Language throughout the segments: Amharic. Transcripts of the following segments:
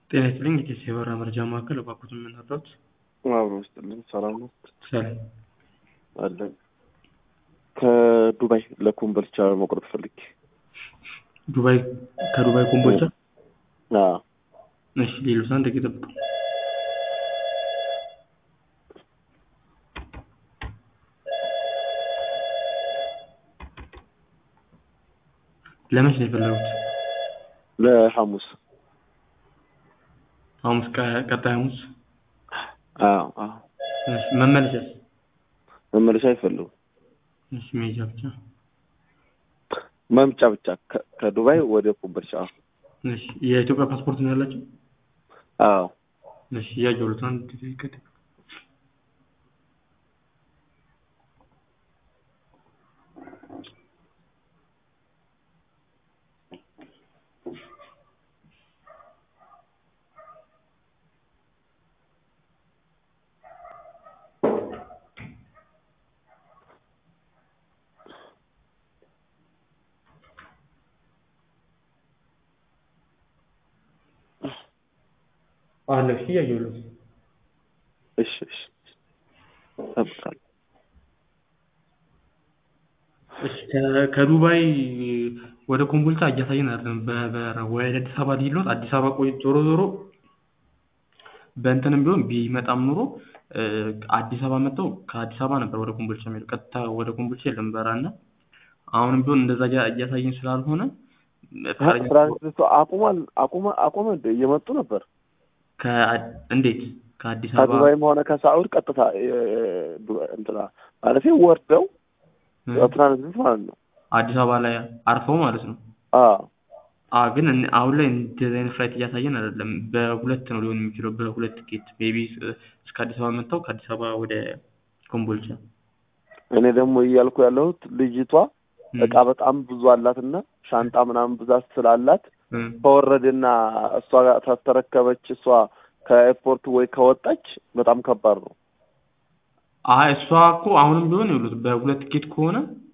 ጤና ይስጥልኝ የቴስ የበረራ መረጃ ማዕከል እባክዎትን ምን አለዎት? አብሮ ውስጥልን ሰላም ነው ሰላም አለን። ከዱባይ ለኮምቦልቻ መቁረጥ ፈልጌ። ዱባይ ከዱባይ ኮምቦልቻ? አዎ እሺ ሌሎች አንድ ደቂቃ ይጠብቁ። ለመቼ ነው የፈለጉት? ለሐሙስ። ሐሙስ ቀ- ቀጣይ ሐሙስ? አዎ አዎ እሺ መመለሻስ? መመለሻ አይፈልጉም። እሺ መሄጃ ብቻ? መምጫ ብቻ ከ- ከዱባይ ወደ ኮምቦልቻ። እሺ የኢትዮጵያ ፓስፖርት ነው ያላቸው? አዎ እሺ እያየሁት ነው። አንድ ደቂቃ ይጠብቁ። አለ እሺ እያየሁት ነው። እሺ እሺ እጠብቃለሁ። እሺ ከ- ከዱባይ ወደ ኮምቦልቻ እያሳየን አይደለም። በ- በ- ወደ አዲስ አበባ ሊሄድ ነው። አዲስ አበባ ቆይ ዞሮ ዞሮ በእንትንም ቢሆን ቢመጣም ኑሮ እ፣ አዲስ አበባ መጥተው ከአዲስ አበባ ነበር ወደ ኮምቦልቻ የሚሄዱ። ቀጥታ ወደ ኮምቦልቻ የለም በረራ እና አሁንም ቢሆን እንደዛ እያ- እያሳየን ስላልሆነ ፈቃደኛ ትራንስፖርቱ አቁሟል አቁመ አቁመ እንደ እየመጡ ነበር ከአ- እንዴት ከአዲስ አበባ ከዱባይም ሆነ ከሳዑድ ቀጥታ እ- ዱባይ እንትና ማለት ወርደው እ፣ ትራንዚት ማለት ነው። አዲስ አበባ ላይ አርፈው ማለት ነው። አዎ አ ግን እን- አሁን ላይ እንደዚህ አይነት ፍላይት እያሳየን አይደለም። በሁለት ነው ሊሆን የሚችለው፣ በሁለት ቲኬት ሜይ ቢ እስከ አዲስ አበባ መጥተው ከአዲስ አበባ ወደ ኮምቦልቻ። እኔ ደግሞ እያልኩ ያለሁት ልጅቷ እም፣ እቃ በጣም ብዙ አላትና ሻንጣ ምናምን ብዛት ስላላት እም፣ ከወረደና እሷ ጋር ታስተረከበች እሷ ከኤርፖርት ወይ ከወጣች በጣም ከባድ ነው። አይ እሷ እኮ አሁንም ቢሆን ይሉት በሁለት ቲኬት ከሆነ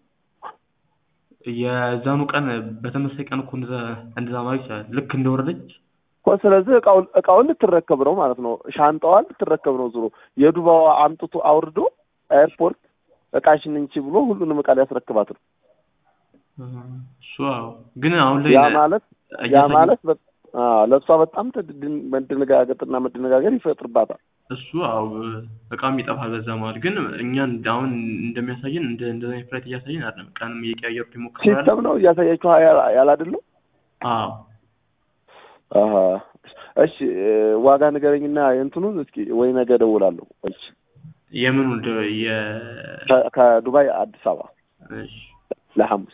የዛኑ ቀን በተመሳሳይ ቀን እኮ እንደዛ እንደዛ ማለት ይቻላል። ልክ እንደወረደች እኮ ስለዚህ እቃውን እቃውን ልትረከብ ነው ማለት ነው። ሻንጣዋን ልትረከብ ነው። ዞሮ የዱባዋ አምጥቶ አውርዶ ኤርፖርት እቃሽን እንቺ ብሎ ሁሉንም እቃ ሊያስረክባት ነው። እሱ አዎ። ግን አሁን ላይ ያ ማለት ያ እያሳየ- ማለት በ- አዎ፣ ለእሷ በጣም ትድድን- መደነጋገጥና መደነጋገር ይፈጥርባታል። እሱ አዎ እቃም ይጠፋል በዛ ማለት ግን እኛ እንደ- አሁን እንደሚያሳየን እንደ እንደዛ አይነት ፍላይት እያሳየን አይደለም። ቀንም እየቀያየሩት ይሞክራሉ። ሲስተም ነው እያሳያችሁ ያል አይደለም። አዎ አሀ። እሺ እ፣ ዋጋ ንገረኝና የእንትኑን እስኪ ወይ ነገ እደውላለሁ። እሺ የምኑ እንደ የ ከ- ከዱባይ አዲስ አበባ እሺ ለሐሙስ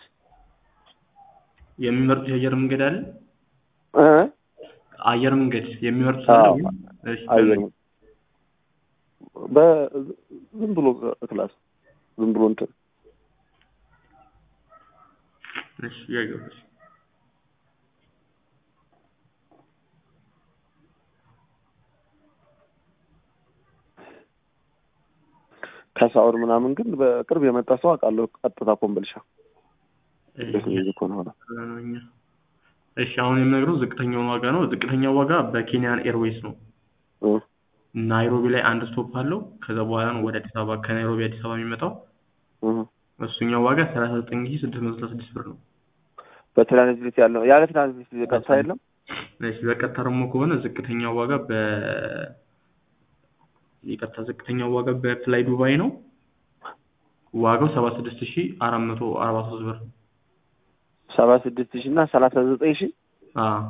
የሚመርጡት የአየር መንገድ አለ? እ አየር መንገድ የሚመርጡት አለ? አዎ። ወይም- እሺ አየር በምን? በዝም ብሎ ክላስ ዝም ብሎ እንትን እሺ ያየሁት ከሳውር ምናምን ግን በቅርብ የመጣ ሰው አውቃለሁ። ቀጥታ ኮምቦልቻ እንዴት ነው እሺ እዚህ ከሆነ ሆነ ነው እኛ እሺ አሁን የምነግረው ዝቅተኛውን ዋጋ ነው። ዝቅተኛው ዋጋ በኬንያን ኤርዌይስ ነው። እ፣ ናይሮቢ ላይ አንድ ስቶፕ አለው። ከዛ በኋላ ነው ወደ አዲስ አበባ ከናይሮቢ አዲስ አበባ የሚመጣው። እ። እሱኛው ዋጋ ሰላሳ ዘጠኝ ሺህ ስድስት መቶ ስልሳ ስድስት ብር ነው። በትራንዚት ያለው ያለ ትራንዚት ቀጥታ የለም። እሺ በቀጥታ ደግሞ ከሆነ ዝቅተኛው ዋጋ በ ይቅርታ ዝቅተኛው ዋጋ በፍላይ ዱባይ ነው። ዋጋው ሰባ ስድስት ሺህ አራት መቶ አርባ ሶስት ብር ነው። ሰባ ስድስት ሺህ እና ሰላሳ ዘጠኝ ሺህ አዎ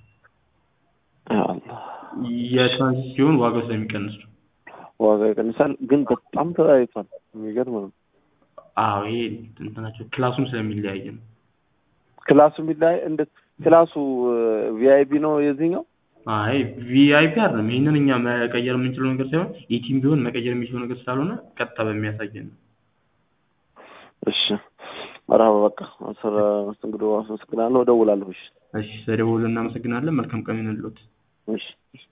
አላህ የትራንዚት ሲሆን ዋጋው ስለሚቀንስ ነው። ዋጋ ይቀንሳል፣ ግን በጣም ተለያይቷል። የሚገርም ነው። አዎ ይሄ እንትናቸው ክላሱም ስለሚለያይ ነው። ክላሱ የሚላይ እንደ ክላሱ ቪአይፒ ነው የዚህኛው። አይ ቪአይፒ አይደለም። ይህንን እኛ መቀየር የምንችለው ነገር ሳይሆን ኢቲም ቢሆን መቀየር የሚችለው ነገር ስላልሆነ ቀጥታ በሚያሳየን ነው። እሺ መርሀባ በቃ ስለ መስተንግዶ አመሰግናለሁ። እደውላለሁ። እሺ እሺ ስለደወሉ እናመሰግናለን። መልካም ቀን ይሁንልዎት። እሺ